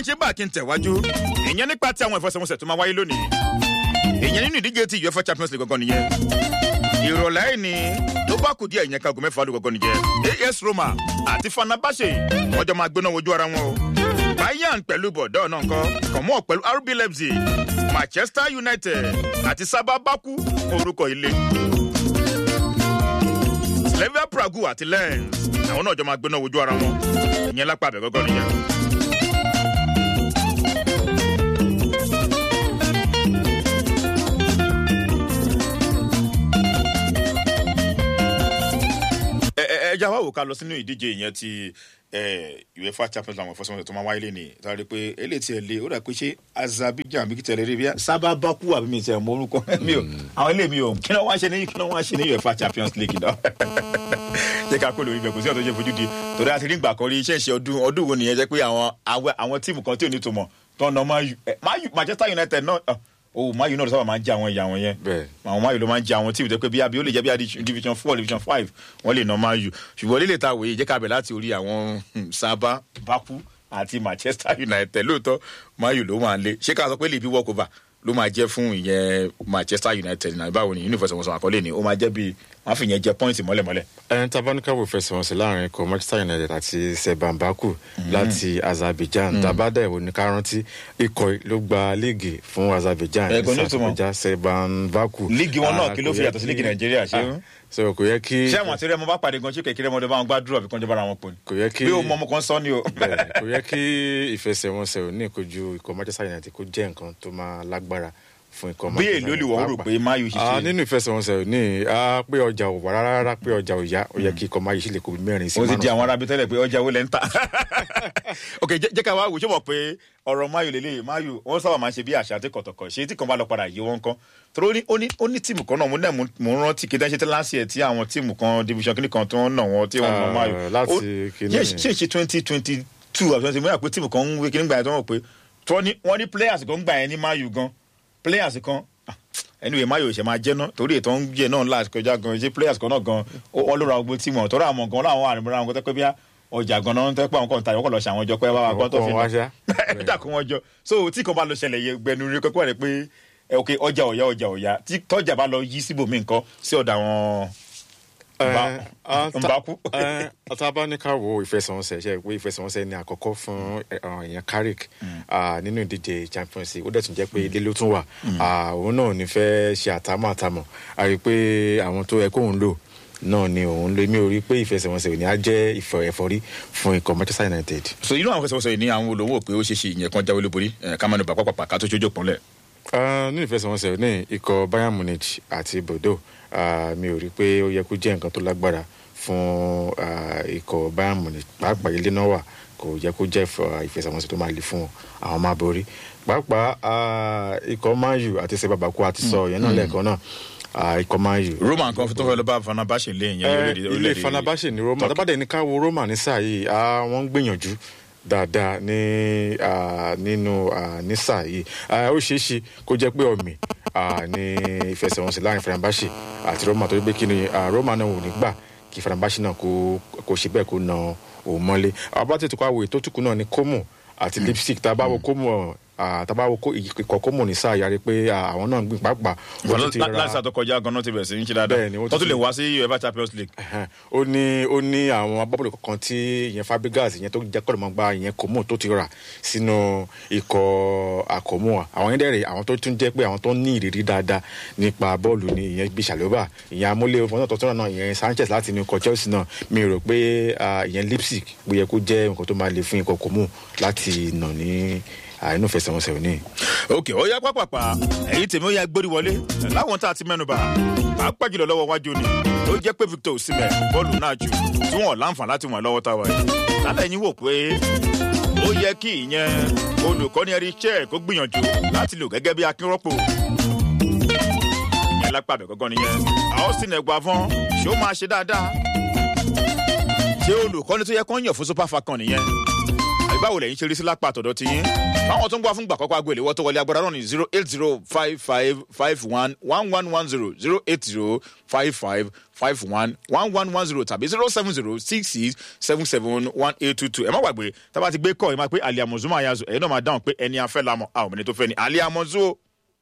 ń ṣe bá kí n tẹ̀wájú ìyẹn nípa tí àwọn ìfọsẹ̀wọnsẹ̀ tó máa wáyé lónìí ìyẹn nínú ìdíje ti uefa champions league gangan nìyẹn ìrọ̀lẹ́ yìí ni tó bá kù díẹ̀ ìyẹn kago mẹ́fà ló gangan nìyẹn as roma àti fanabase wọ́n jọ máa gbóná wojú ara wọn o bayern pẹ̀lú bọ̀dọ́ náà nǹkan kọ̀mọ́ pẹ̀lú rb leipzig manchester united àti sábà baku orúkọ ilé slavia prague àti lens àwọn náà jọ máa gbóná wojú ara wọn ìyẹn lápá abẹ gangan nìyẹn. ẹ ẹ ẹ já wá wò ká lọ sínú ìdíje ìyẹn ti uefa champions league àwọn ìfọsọ̀mọsẹ̀ tó máa wáyé lé ní sáré pé eléyìí tiẹ̀ lé ó dà pé ṣé azerbaijan bí kìtẹ̀ lè rí bí i sábà baku àbí mi tiẹ̀ mọ orúkọ mi ò àwọn eléyìí mi ò kí náà wá ṣe ní kí náà wá ṣe ní uefa champions league náà jẹ́ ká kó lórí ibẹ̀ kò sí ọ̀tọ̀ ṣe fojú di torí àti nígbà kan rí iṣẹ́ ìṣe ọdún ọdún wo nìyẹn jẹ́ pé àwọn àwọn tíìmù kan tí ò ní tòmọ̀ tó ń nà manchester united náà o mayu náà sábà máa ń jẹ àwọn ìyá wọn yẹn àwọn mayu ló máa ń jẹ àwọn tíìmù tó pé bí abi ó lè jẹ bí i division four division five wọn lè ná mayu ṣùgbọ́n lílẹ̀ ta wòye jẹ́ ká bẹ̀ láti orí àwọn sábà baku àti manchester united lóòótọ́ mayu ló máa ń lé ṣé ká sọ pé lè bí walk over ló máa jẹ́ fún ìyẹn manchester united náà báwo ni universe wọn sọ àkọlé ni ó máa jẹ́ bíi wọn fi yẹn jẹ pọ́ìntì mọ́lẹ̀mọ́lẹ̀. ẹn tabanikawo fẹsẹ̀wọnsẹ̀ láàrin ikọ̀ manchester united àti sebambaku láti azerbaijan tabada ìwò ní kárántí ikọ̀ ló gba líìgì fún azerbaijan ẹ̀gbọ́n ní ìtumọ̀ azerbaijan sebambaku. líìgì wọn náà kí ló fi yàtọ̀ sí líìgì nàìjíríà ṣé. so kò yẹ kí. ṣé àwọn àti rẹmọ bá pàdé gan ṣé kékeré ọmọdé bá wọn gbàdúrà bí kọ́ńjọ́ bára wọn pò ní. kò yẹ kí bí o mọ ọmọ kan sọ ni o. kò yẹ kí ìfẹsẹ̀wọnsẹ̀ ò ní ìkojú ikọ̀ manchester united kó jẹ́ nǹkan tó máa lágbára fún ikọ̀ bí èlò lè wọ́n rò pé mayu ṣiṣẹ́. nínú ìfẹsẹ̀wọnsẹ̀ ní a pé ọjà ò wà rárá pé ọjà ò yá ó yẹ kí ikọ̀ mayu ṣe lè kó mẹ́rin sí ó márùn. ti di àwọn arábí tẹ́lẹ̀ pé ọjà wo lẹ́ ń tà. ok jẹ́ ká wá wò ṣé mọ̀ pé ọ̀rọ̀ mayu lélẹ̀ mayu wọ́n sábà máa ń ṣe bí àṣà àti kọ̀tọ̀kọ̀ ṣe tí kan bá lọ padà yí wọn kan torí ó ní ó ní tíìmù kan náà mo náà mo ń rántí kí dáṣẹ́ tẹ́lá sí ẹ̀ tí àwọn tíìmù kan division kìíní kan tó ń nà wọ́n tí wọ́n nà mayu. láti kìíní ṣé ṣe twenty twenty two àti twenty mo yà pé tíìmù kan ń wé kìíní gbà yẹn tó wọ́n pé wọ́n ní players kan gbà yẹn ní mayu gan players kan anyway mayo ṣe máa jẹ́ náà torí ètò ń jẹ náà láti kọjá gan ṣé players kan náà gan ó lóra ogbó tí mọ̀ tọ́ra àmọ̀ gan láwọn àrùn mìíràn tẹ́ pé bí ọjà gan náà tẹ́ pé àwọn kan tàbí ọkọ̀ lọ ṣe àwọn ọjọ́ pé wá wá gbọ́ tó fi náà dàkú wọn jọ so tí kan bá lọ ṣẹlẹ̀ yẹ gbẹnu rí kọ́kọ́ rẹ̀ pé ok ọjà ọ̀yá ọjà ọ̀yá tí tọ́jà bá lọ yí síbòmí nǹkan sí ọ̀dà wọn nbaku. ọtá ní ká wo ìfẹsẹ̀wọnsẹ̀ ṣe pé ìfẹsẹ̀wọnsẹ̀ ní àkọ́kọ́ fún ìyẹn carrick nínú ìdíje champions league ó dẹ̀ tún jẹ́ pé ilé ló tún wà òun náà ní fẹ́ ṣe àtàmọ́ àtàmọ́ a rí i pé àwọn tó yẹ kóun lò náà ni òun lè mí orí pé ìfẹsẹ̀wọnsẹ̀ òní á jẹ́ ẹ̀fọ́rí fún ikọ̀ manchester united. so inú àwọn ìfẹsẹ̀wọnsẹ̀ ní àwọn olówó pé ó ṣe ṣe ìyẹn kan jáwé lóborí kámánu bàpàpàpà ká tó ṣojú òpónlẹ̀. nínú ìfẹsẹ̀wọnsẹ̀ ní ikọ̀ bayern munich àti bordeaux mi ò rí i pé ó yẹ kó jẹ́ nǹkan tó lágbára fún ikọ̀ bayern munich pàápàá ilé náà wà kò yẹ kó jẹ́ ìfẹsẹ̀wọnsẹ̀ tó máa le fún àwọn máa borí pàápàá ikọ̀ man u àti sèbàbàkú àti sọ yẹn náà lẹ́ẹ̀kan náà ikọ̀ man u. roma nǹkan tó fẹ́ lọ bá fanabase lé ìyẹn ilé fanabase ní roma tábàdé ní ká wo roma ní sáà yìí wọ́n ń gbìyànjú dáadáa ní nínú ní sáà yìí ó ṣeé ṣe kó jẹ́ pé ọ̀mì ní ìfẹsẹ̀wọnsẹ̀ láàrin fanabase àti roma torí pé kí ni roma náà ò ní gbà kí fanabase náà kó ṣe bẹ́ẹ̀ kó na òun mọ́lé abátètò kó àwòye tó tùkú náà ní kómù àti lipstick tá a bá wo kómù tàbá wo ìkọ̀ kómù ní sáà yàrá pé àwọn náà ń gbìn pàápàá. láti àtọkọjá ganan ti bẹ̀rẹ̀ sí ní ṣe dáadáa tó tún lè wá sí uefa champions league. ó ní ó ní àwọn agbábọ́ọ̀lù kankan tí ìyẹn fabregas ìyẹn tó jẹ́ kọ́ lọ́mọ gba ìyẹn kómù tó ti rà sínú ikọ̀ àkómù àwọn yẹn dẹ̀rẹ̀ àwọn tó tún jẹ́ pé àwọn tó ní ìrírí dáadáa nípa bọ́ọ̀lù ní ìyẹn bíi sàlóbà ìyẹn amúlé ọmọ náà tọ́tọ́ náà ìyẹn sanchez láti inú ikọ̀ chelsea náà mi rò pé ìyẹn lipstick bó yẹ kó jẹ́ nǹkan tó máa le fún ikọ̀ kómù láti nà ní àìnú fẹsẹ̀wọnsẹ̀ òní. ok ó yá pápápá èyí tèmi ó yá gbórí wọlé láwọn tá a ti mẹ́nuba pàápàá jùlọ lọ́wọ́ wájú ni ó jẹ́ pé victor osimhen bọ́ọ̀lù náà jù tí wọ́n láǹfà láti wọ̀n lọ́wọ́ táwa yìí lálẹ́ yín wò pé ó yẹ kí ìyẹn olùkọ́ni ẹ̀rí iṣẹ́ kó gbìyànjú láti lò gẹ́gẹ́ bí akínrọ́pò ìyẹn lápá àbẹ̀ gọ́gọ́ nìyẹn austin ẹ̀gbọ́n ṣé ó máa ṣe dáadáa ṣé olùkọ́ni tó yẹ kó ń yàn fún super falcon nìyẹn báwo lẹ́yìn ṣe rí sí lápá àtọ̀dọ̀ ti yín báwọn tó ń gbà fún gbà kọ́kọ́ agbèlè wọ́n tó wọlé agbára náà ní zero eight zero five five five one one one one zero zero eight zero five five five one one one one zero tàbí zero seven zero six six seven seven one eight two two ẹ má gbàgbé tá a bá ti gbé kọ́ ẹ máa pé aliamuzu máa yazò ẹ̀yin náà máa dáhùn pé ẹni afẹ́ lamọ̀ àwọn obìnrin tó fẹ́ ni aliamuzu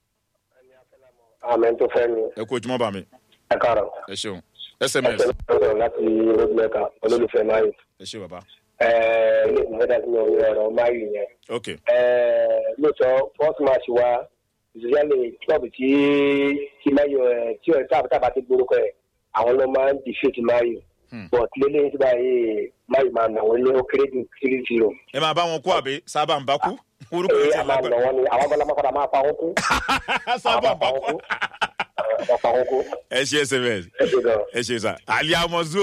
àmì tó fẹ́ ni ẹ kú ojúmọ́ bá mi ẹ káàárọ̀ ẹ ṣeun ẹ sms sọ̀rọ̀ láti rògbòmẹ́ka olólùfẹ́ máyì ẹ ṣe bàbá ilé ìgbìmọ̀ dá sí mi òun ọ̀rọ̀ máyì yẹn ok lóòótọ́ first match wa ìṣòyálè club tí tí máyì tí ọ̀ tábà tábà ti gbórúkọ ẹ̀ àwọn ló máa ń defeat máyì but lélẹ́yìn tí báyìí máyì máa nà wọ́n ní ó kéré ju three zero. ẹ máa bá wọn kú àbí sábà ń bá kú orúkọ ee yẹn ti a máa nà lágbára wọ́n ni àwọn abọ́lá máa padà máa pa wọ́n kú. sábà ń bá máa pa wọ́n kú kú. máa pa wọ́n kú. ẹ ṣe sms ẹ ṣe gan. ẹ ṣe sà aliamuzu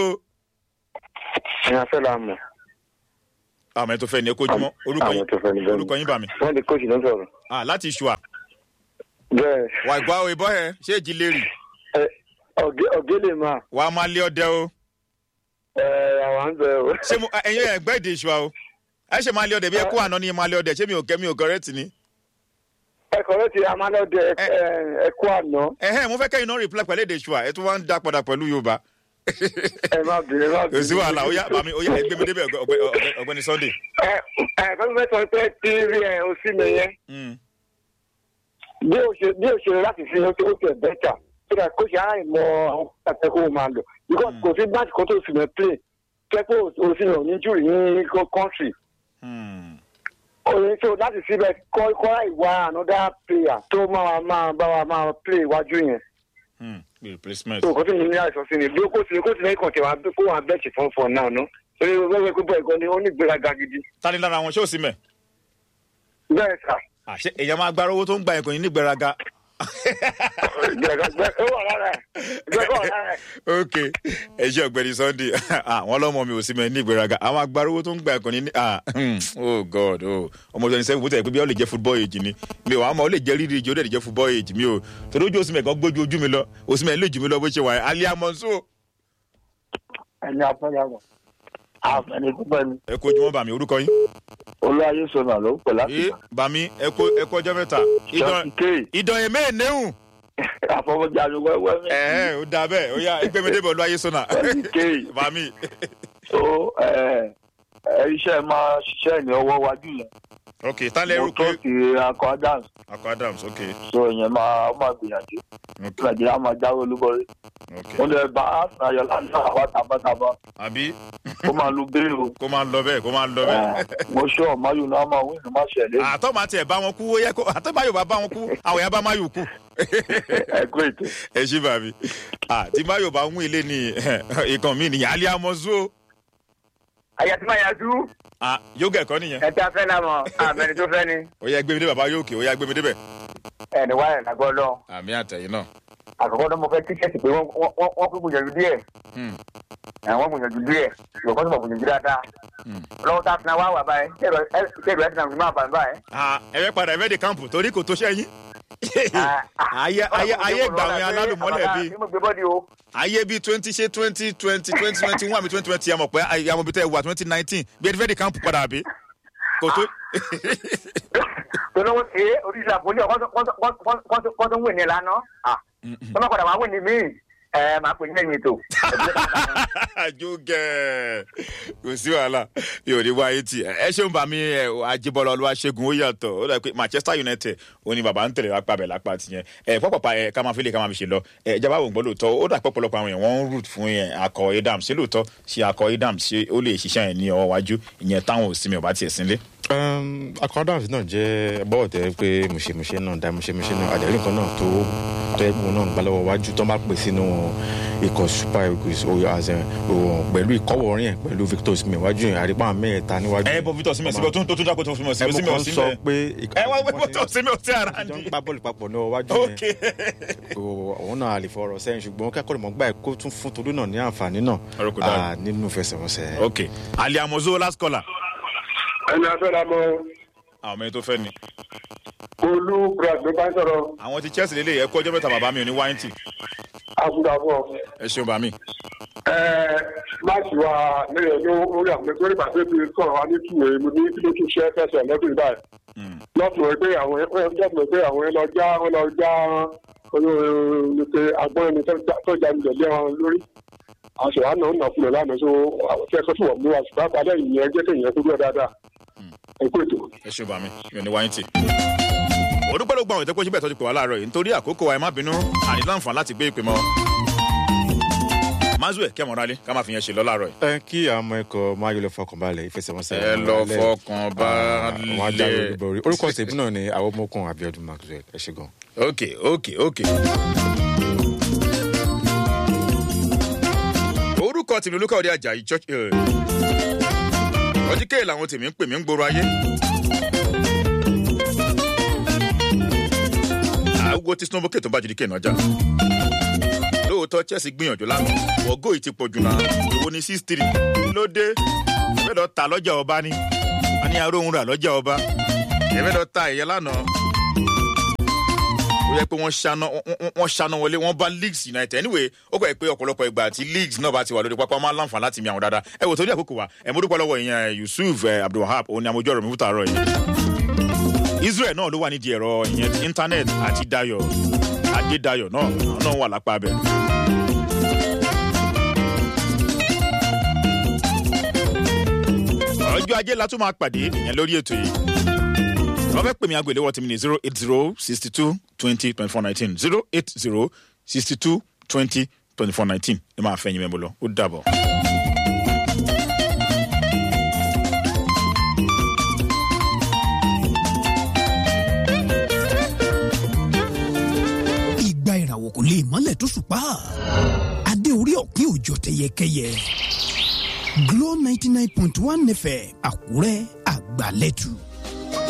ẹ̀yin afẹ́ la mọ̀ àwọn ẹni tó fẹ́ ni ẹ kó ojúmọ́ orúkọ àwọn yín tó fẹ́ ni bẹ́ẹ̀ orúkọ yín bá mi wọ́n di kóòtù ló ń sọ̀rọ̀. ah láti ṣùà bẹ́ẹ̀ wà ìgbà òye bọ́ ẹ ṣé èjì lérì ẹ ọ̀gẹ́ ọ̀gẹ́ lè máa wà á máa lé ọdẹ o ẹ àwọn ń bẹ̀ o. ṣé mo ẹyin ẹ gbẹ́ èdè ìṣùà o ẹ ṣe máa lé ọdẹ bí ẹ kó àná ni máa lé ọdẹ ṣé mi ò kẹ́ mi ò kọ́rẹ́tì ni ẹ̀kọ́ ló ti amánọ́dẹ ẹ̀kọ́ àná ẹ̀hẹ́ mo fẹ́ kẹ́yìn náà reply pẹ̀lú èdè ìṣùà ẹ tún wá ń dá padà pẹ̀lú yorùbá ẹ má bìnrin ẹ má kò bìnrin. sí wàhálà ó yá bàmí ó yá ẹ gbé mi débẹ̀ ọ̀gbẹ́- ọ̀gbẹ́- ọ̀gbẹ́- ọ̀gbẹ́ni sunday ẹ ẹ fẹ́ fẹ́ sọ pé tí rí ẹ o sí mi yẹn Mm. bí o ṣe bí o ṣe láti fi ó ó tẹ̀ bẹ́tà so that kó ṣe aráàlú mọ àwọn pàtàkì kó o máa lò because kò sí báàtì kan tó sì mẹ́ play kẹ́kọ̀ọ́ o sì lọ ní júrì ní country Hmm. òye tó láti síbẹ̀ kọ́ kọ́ ìwà another player tó máa máa bá wa máa play iwájú yẹn Hmm. replacement tó kó tó ní ní àìsàn sí ni bí ó kó sí kó sí lẹ́yìn kan tẹ̀ wá kó wà bẹ́ẹ̀tì fún fún náà ná torí wẹ́wẹ́ pé bọ́ọ̀ ìkan ni ó ní ìgbéraga gidi tani lára wọn ṣé ò sí mẹ́ bẹ́ẹ̀ sà àṣẹ èèyàn máa gbára owó tó ń gba ẹ̀kọ́ yìí ní gbéraga ìgbéraga gbẹ ó wà lára ẹ̀ ìgbéraga wà lára ẹ̀ ok ẹ ṣe ọ̀gbẹ́ni sunday àwọn ọlọ́mọ mi ò sí mẹ́ ní ìgbéraga àwọn agbára owó tó ń gba ẹ̀kọ́ ní ah, hmm, oh god oh ọmọ twenty seven bó tẹ̀ pé bí wọ́n lè jẹ́ football age ni mi ò wá mọ̀ ó lè jẹ́ rírì ìjì ó lè jẹ́ football age mi ò torí ojú òsínmẹ̀ kan gbójú ojú mi lọ òsínmẹ̀ lè jù mí lọ bó ṣe wà alẹ́ amọ̀nsó ẹni afẹ́yàwó àfẹnì púpọ̀ ni ẹ kó ojúmọ́ bàmí orúkọ yín olúwayé sọnà ló ń pè láti ẹ bàmí ẹ kó ẹ kó ọjọ́ mẹ́ta ṣọ́ọ̀tì kéè ìdán ẹ̀mẹ́ ẹ̀nẹ́hùn àfọwọ́jáde wẹ́wẹ́ mi ẹ̀ ẹ́ ó da bẹ́ẹ̀ ó yá ẹgbẹ́mẹdébọ̀ ló ayé sọ́nà ṣọ́ọ̀tì kéè bàmí tó ẹ ẹ iṣẹ́ máa ṣiṣẹ́ ní ọwọ́ wájú yẹn ok tálẹ̀ mo ẹrú pé tó ti akọ adams akọ adams ok so ìyẹn máa ó máa gbìyànjú ok nàìjíríà máa jáwé olúborí ok mo lè bá ayọ̀ láti náà wá tabataba àbí ó máa lu bẹ́ẹ̀ o kó máa lọ bẹ́ẹ̀ kó máa lọ bẹ́ẹ̀. Eh, mo ṣọ́ ọ̀máyù náà máa wí ní má ṣẹlẹ̀ àtọ́ máa tiẹ̀ bá wọn kú ó yẹ kó àtọ́ máa yóò bá bá wọn kú àwọn èèyàn bá máa yòó kú. ẹ kú ètò. ẹ ṣí bàbí àti máa yóò bá ń ilé ní ìkan mi nìyẹn alẹ́ amọ̀zú o àyà tí máa yàtú Ah, yóò ẹ̀kọ́ nìyẹn ẹ tí a fẹ́ náà mọ̀ àmẹ́ni tó fẹ́ ni ó yẹ gbé mi dé bàbá yóò kè ó yẹ gbé mi débẹ̀. ẹni wáyà lágbọ́ lọ. àmì àtẹ̀yìn náà. àkọ́kọ́ tó mo fẹ́ tíkẹ́ẹ̀tì pé wọ́n wọ́n wọ́n kó gbìyànjú díẹ̀ Hmm. ẹ̀ wọ́n gbìyànjú díẹ̀ ṣùgbọ́n tó mọ̀ gbìyànjú dáadáa Hmm. lọ́wọ́ tá a fi náà wá wà báyìí ṣé ìlú ẹ̀ ti náà fi máa bàbá báyìí. Ah, ẹ fẹ́ padà ẹ fẹ́ de kámpù torí kò tó ṣẹ́yìn. ayé ayé ayé gbà wọn alálùmọ́lẹ̀ bíi bí mo gbé bọ́dí o. ayé bíi twenty ṣe twenty twenty twenty twenty one àbí twenty twenty àmọ̀ pé àmọ̀ bíi tẹ́ ẹ wà twenty nineteen bí ẹ ti fẹ́ de kámpù padà bí. kò tó. tó lọ́wọ́ ṣe é oríṣi àpòlí ọ̀ kọ́ tó ń wè ní ìlànà. tó má padà wá wè ní míì ẹ máa pè ní ẹ̀yìn ètò. jókè kò sí wàhálà yóò ní wáyé tì ẹ ṣeun bá mi ẹ ajibọlọ olúwa ṣẹ́gun ó yàtọ̀ ó dà pé manchester united ó ní bàbá ń tẹ̀lé lápá bẹ̀ lápá tìyẹn ẹ pọ́pọ́pá ẹ ká máa fi lè ká máa fi ṣe lọ ẹ ìjọba àwọn ògbọ́n lóòótọ́ ó dà pọ̀pọ̀lọpọ̀ àwọn èèyàn wọ́n ń root fún yẹn akọ edam ṣé lóòótọ́ ṣe akọ edam ṣé ó lè ṣiṣẹ́ yẹn ní ọwọ́ wájú ìyẹn táwọn òsínmi ọba tiẹ̀ sínlé. akọ́dàmù náà jẹ́ bọ́ọ̀ tẹ́ pé mùṣemùṣe náà dá mùṣemùṣe náà àdéhùn kan náà tó tó ẹgbẹ́ náà gbá lọ́wọ́ wájú tó bá pè sínú ikọ̀ super eagles pẹ̀lú ìkọ́wọ̀ orin ẹ̀ pẹ̀lú victor osimhen wájú yẹn àrígbá mẹ́ẹ̀ta níwájú. ẹ bọ victor osimhen síbẹ̀ tó tó dáko tó fún mi ẹ osimhen mo kàn sọ osimhen pé ẹ wá wí victor osimhen ò sí ara ìjọ ń ní. gbá bọ́ọ̀lù papọ̀ náà wájú ok yẹn òun náà lè fọ̀rọ̀ sẹ́yìn ṣùgbọ́n kẹ́kọ̀ọ́ mọ̀ gbà ẹ̀ kó tún fún tolú náà ní àǹfààní náà Ọ̀rọ̀ kò dáa. ah, nínú fẹsẹ̀wọnsẹ̀. ok ali amozo last caller ẹni afẹ́ra mọ àwọn ọmọ yẹn tó fẹ́ ni olú brad ló bá ń sọ̀rọ̀ àwọn ti chelsea lélẹ̀ ẹ kó ọjọ́ mẹ́ta bàbá mi ò ní wáyé tì àbúrò àbọ̀ ẹ ṣeun bá mi. láti wá lẹ́yìn ló orí àwọn ẹgbẹ́ nígbà tó ti sọ̀rọ̀ wá ní tùwé mo ní kí ló tún ṣe fẹsẹ̀ lọ́dún báyìí. lọ́tùwé pé àwọn lọ́tùwé pé àwọn ẹ lọ já wọn lọ já olóòtú agbọ́n ẹni tó já ní ìjọ̀lẹ́ wọn lórí. àwọn ṣèwà náà ń nà fún mi lánàá so fẹ́ sọ fún wọn mú wa ṣùgbọ́n àpàdé ìyẹn jẹ́ kéèyàn kó dúró dáadáa. ẹ kú ètò. ẹ ṣe bàmí mi ò ní wáyé tì. òdúpẹ́ ló gba àwọn ìtẹ́kọ́ síbẹ̀ tó ti pè wá láàárọ̀ yìí nítorí àkókò wa ẹ má bínú àní láǹfààní láti gbé ìpè mọ́. mazue kí ẹ̀mọ́ra lé ká má fi yẹn ṣe lọ láàárọ̀ yìí. ẹ kí àwọn ọmọ ẹkọ máa yọ lọ fọkàn balẹ̀ ìfẹsẹ̀wọnsẹ̀ ẹ lọ fọkàn wọn á jáwé balẹ̀. olúborí orúkọ tèmi náà ni àwọn ọmọkùnrin abiodun maxwell ẹ ṣe gan. ok ok ok. orúkọ tèmi olúkọ òde ajayi church hill ọjíkẹ́ làwọn tèmi ń pè mí ń gbòòrò ayé. àgbo tí sinobu kètò bá jìdí kéènà jà lóòótọ́ chelsea gbìyànjú lánàá wọ́gọ́ yìí ti pọ̀ jù náà owó ní six three ló dé ẹ̀fẹ́ lọ ta lọ́jà ọba ni wọ́n ní aróhùn rà lọ́jà ọba ẹ̀fẹ́ lọ ta ẹ̀yẹ lánàá ó yẹ pé wọ́n ṣáná wọ́n- wọ́n ṣáná wọlé wọ́n bá leeds united anyway ó kọ́ ẹ pé ọ̀pọ̀lọpọ̀ ìgbà tí leeds náà bá ti wà lórí pápá máa ń láǹfààní láti mi àwọn dáadáa ẹ wò torí àkókò wa ẹ mo dúpẹ́ lọ́wọ́ ìyẹn yusuf eh, abdulwahab òun ni àmójú ọ̀rọ̀ mi fúta àárọ̀ yìí israel náà ló wà nídìí ẹ̀rọ ìyẹn ti internet àti dayo adédayọ̀ náà àwọn náà wà lápá abẹ. ọjọ́ ajé la tún máa pàdé ìyẹn lórí ètò yìí wọ́n fẹ́ pè mí agbèlé wọ́n ti mi ní zero eight zero sixty two twenty twenty four nineteen zero eight zero sixty two twenty twenty four nineteen ẹ máa fẹ́ yín mẹ́bọ̀ lọ ó dàbọ̀. ìgbà ìràwọ̀ kò lè mọ́lẹ̀ tó ṣùpá adé orí ọ̀pin òjò tẹyẹkẹyẹ Glo ninety nine point one fm Àkúrẹ́ àgbàlẹ́tù